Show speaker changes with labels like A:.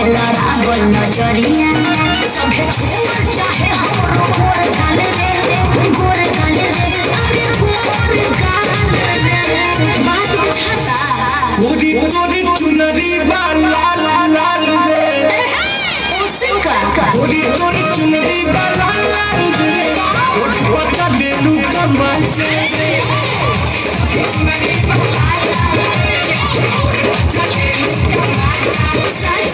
A: लड़ा गल नजरिया सभे छोड़ चाहे हमरो गोर गाल रे गोर गाल रे अरे गोर गाल रे बात बुझाता
B: तोरी तोरी चुनरी बा लाल लाल रे
A: उसे का
B: तोरी तोरी चुनरी बा लाल लाल रे तोरी पता ले लू कमाल से
A: सच